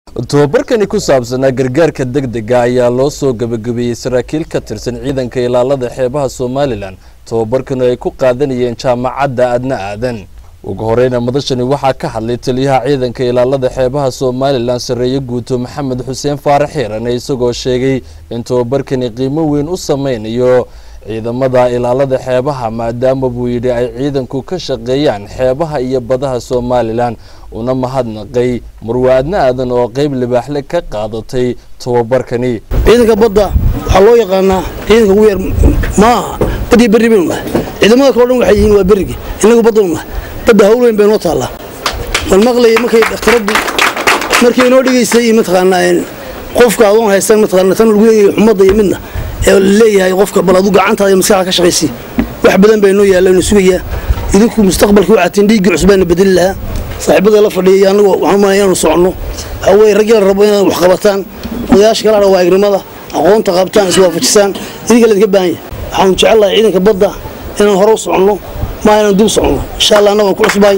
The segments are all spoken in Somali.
tobabarkani ku saabsanaa gargaarka degdega ayaa loo soo gabagabeeyey saraakiil ka tirsan ciidanka ilaalada xeebaha somalilan tobabarkanu ay ku qaadanayeen jaamacadda adna aadan ugu horeyna madashani waxaa ka hadlay taliyaha ciidanka ilaalada xeebaha somalilan sarreeye guuto maxamed xuseen faarax xiirane isagoo sheegay in tobabarkani qiimo weyn u sameynayo ciidamada ilaalada xeebaha maadaama buu yidhi ay ciidanku ka shaqeeyaan xeebaha iyo badaha somalilan una mahadnaqay marwa adna aadan oo qeyb libaaxle ka qaadatay tobabarkani ciidanka badda waxaa loo yaqaanaa ciidanka ugu yar maaha bad iyo berri baynu nahay ciidamada kaleo dhan waxay yihiin waa berrigi innagu baddanu nahay badda hawleyn bay noo taallaa bal maqlaya markay dhakhtaraddu markay inoo dhigaysay iyo mataqaanaa qofka adoon haysan mataqaana tan lagu leeyahay xumadda iyo midna ee leeyahay qofka bal adu gacantaada iyo maskaxda ka shaqaysay wax badan bay noo yaalla inu sugayaa idinku mustaqbalkii waxaatiin dhiiggii cusbaana bedeli lahaa saaxiibada la fadhiya iyo annagu waxaan umaleya inaanu soconno waxaa weeye raggi la rabo inaad wax qabataan odayaasha kala dha waagnimada aqoonta qabtaan iswaafajisaan idinka laydinka baahan yahay waxaanu jecelnahay ciidanka badda inaan hore u soconno maa inaan dib soconno insha allah annaga waan ku cusbaay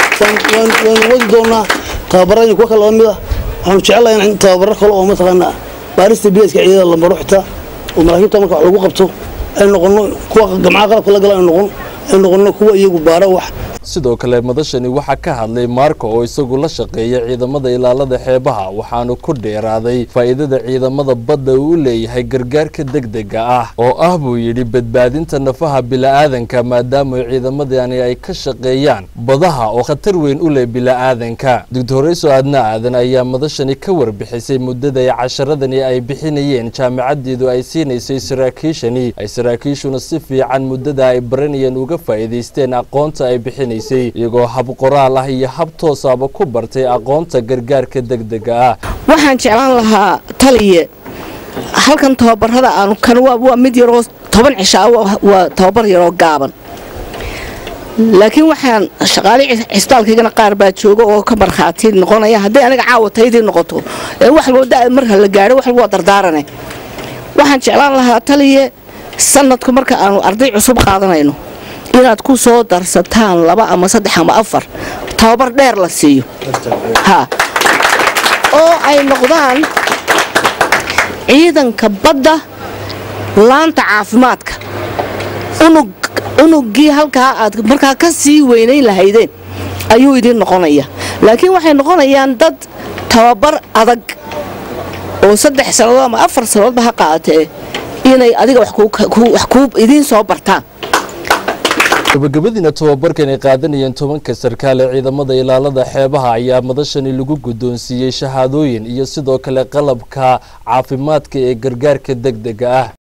waanu wadi doonnaa tababarradii kuwa kale lamid ah waxaanu jecelnahay in tababaro kale oo mataqaanaa baarista bileedka ciidada la maro xitaa oo maraakiibta marka wax lagu qabto ay noqonno kuwa gamcaha qalabka la gala ay noqon ay noqonno kuwa iyagu baara wax sidoo kale madashani waxaa ka hadlay maarko oo isagu la shaqeeya ciidamada ilaalada xeebaha waxaanu ku dheeraaday faa'iidada ciidamada badda uu u leeyahay gargaarka degdega ah oo ah buu yidhi badbaadinta nafaha bila'aadanka maadaama ciidamadani ay ka shaqeeyaan badaha oo khatar weyn u leh bila'aadanka doctorayso aadna aadan ayaa madashani ka warbixisay muddada ay casharadani ay bixinayeen jaamacadeedu ay siinaysay saraakiishani ay saraakiishuna si fiican muddada ay baranayeen uga faa'iidaysteen aqoonta ay bixinayeen iyagoo hab qoraal ah iyo hab toosaaba ku bartay aqoonta gargaarka degdega ah waxaan jeclaan lahaa taliye halkan tababarada aanu kan waa mid yaroo toban cishaa waa tababar yaroo gaaban laakiin waxaan shaqaale cisbitaalkaygana qaar baa jooga oo ka markhaati noqonaya hadday aniga caawa taydii noqoto wax marka la gaadho wax waa dardaarane waxaan jeclaan lahaa taliye sanadku marka aanu arday cusub qaadanayno inaad ku soo darsataan laba ama saddex ama afar tababar dheer la siiyo ha oo ay noqdaan ciidanka badda laanta caafimaadka unug unuggii halkaa aad markaa ka sii weynayn lahaydeen ayuu idiin noqonaya laakiin waxay noqonayaan dad tababar adag oo saddex sannadood ama afar sannadoodba ha qaadatee inay adiga wax kuu idiin soo bartaan gabagabadiina tobabarkan ay qaadanayeen tobanka sarkaal ee ciidamada ilaalada xeebaha ayaa madashani lagu guddoonsiiyey shahaadooyin iyo sidoo kale qalabka caafimaadka ee gargaarka degdega ah